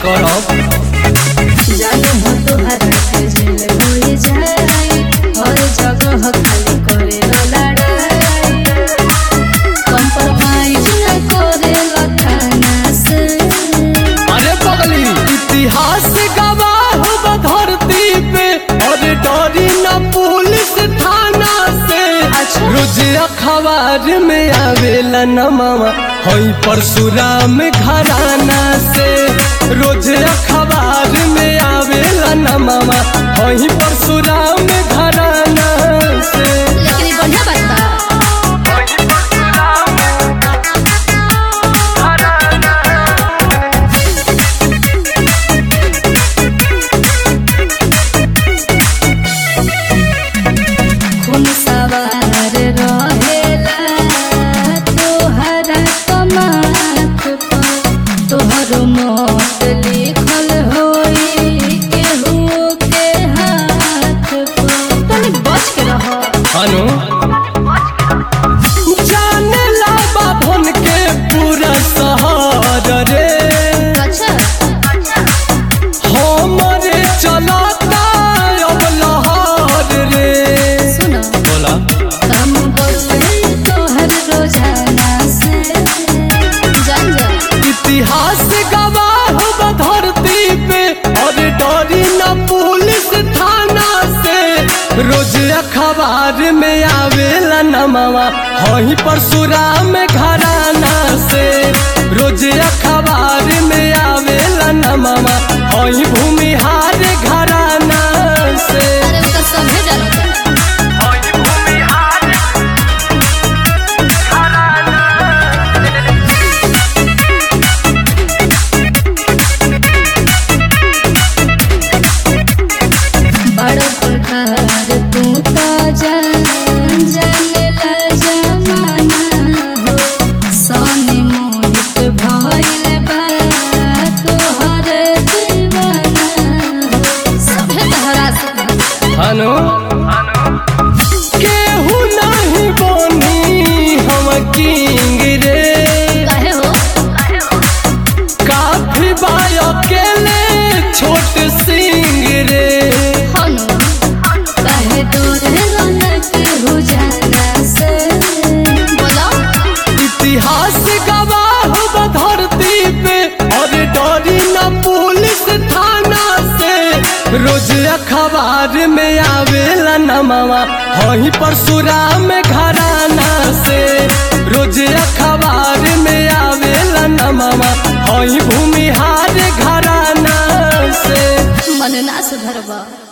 करब जानो हो तोहरा के जेल होई जाई हर जगह खाली करे लड़ाई कंप्रोमाइज न करे थाना से अरे पगली इतिहास गवाह बा धरती पे और डरी न पुलिस थाना से अच्छा। रोज अखबार में आवेला न मामा हई परशुराम घराना से रोज अखबार में आवेला न मामा हई परशुराम घराना से लेकिन ई बढ़िया बात बा खून सवार रहेला तोहरा कमात पर तोहर मौत लिखल होई केहू के हाथ पर तनी बच के रह अनु जाने ला बाभन के पूरा शहर रे अच्छा हमरे चलता अब लहर रे सुनो बोला हम बोले तोहर रोजाना से जान जा इतिहास गवाह बा धरती पे और डरी न पुलिस थाना से रोज अखबार में आवेला न मामा हई परशुराम घराना से रोज अखबार में आवेला न मामा हई भूमिहार घराना से अरे वो तो सभे जानता बड़ प्रकार तू तो जान जाने ला जमाना हो सोने मोहित भइल बा तोहर दीवाना हो सभे तोहरा से हनु केहू नहीं बोनी हम किंग रे काहे हो काफी बाय अकेले छोट सिंह रे हनु काहे तोरे रौनक हो जाना से बोलो इतिहास गवाह बा धरती पे और डरी न पुलिस थाना से रोज अखबार में आवेला न मामा हई परशुराम घराना से रोज अखबार में आवेला न मामा हई भूमिहार घराना से मन ना सुधरबा